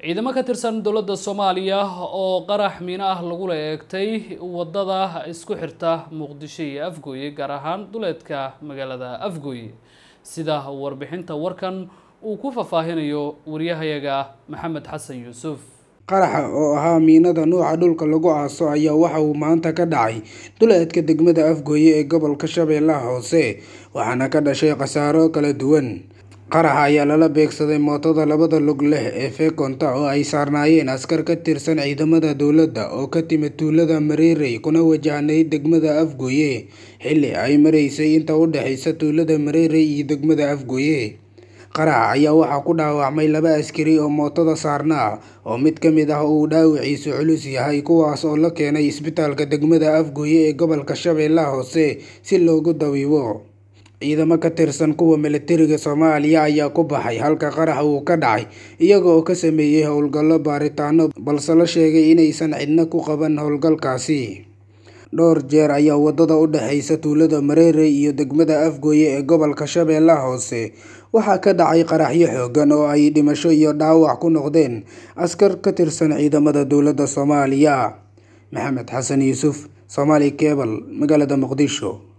ciidamo ka tirsan dowladda soomaaliya oo qarax miino ah lagula eegtay wadada isku xirta muqdisho iyo afgooye gaar ahaan duleedka magaalada afgooye sida warbixinta warkan uu ku faahfaahinayo wariyahayaga maxamed xasan yuusuf qaraxa oo ahaa miinada nuuca dhulka lagu aaso ayaa waxa uu maanta ka dhacay duleedka degmada afgooye ee gobolka shabeellaha hoose waxaana ka dhashay khasaaro kala duwan qaraxa ayaa lala beegsaday mootada labada lug leh ee feekonta oo ay saarnaayeen askar ka tirsan ciidamada dowladda oo ka timid tuulada mareerey kuna wajahnay degmada afgooye xilli ay maraysay inta u dhexaysa tuulada mareerey iyo degmada afgooye qaraxa ayaa waxaa ku dhaawacmay laba askari oo mootada saarnaa oo mid ka mid ah uu dhaawiciisu culus yahay kuwaas oo la keenay isbitaalka degmada afgooye ee gobolka shabeellaha hoose si loogu dabiibo ciidamo ka tirsan kuwa militariga soomaaliya ayaa ku baxay halka qarax uu ka dhacay iyaga oo ka sameeyey howlgallo baaritaano balse la sheegay inaysan cidna ku qaban howlgalkaasi dhowr jeer ayaa wadada u dhexaysa tuulada mareerey iyo degmada afgooye ee gobolka shabeellaha hoose waxaa ka dhacay qaraxyo xoogan oo ay dhimasho iyo dhaawac ku noqdeen askar ka tirsan ciidamada dowladda soomaaliya maxamed xasan yuusuf somaali kebal magaalada muqdisho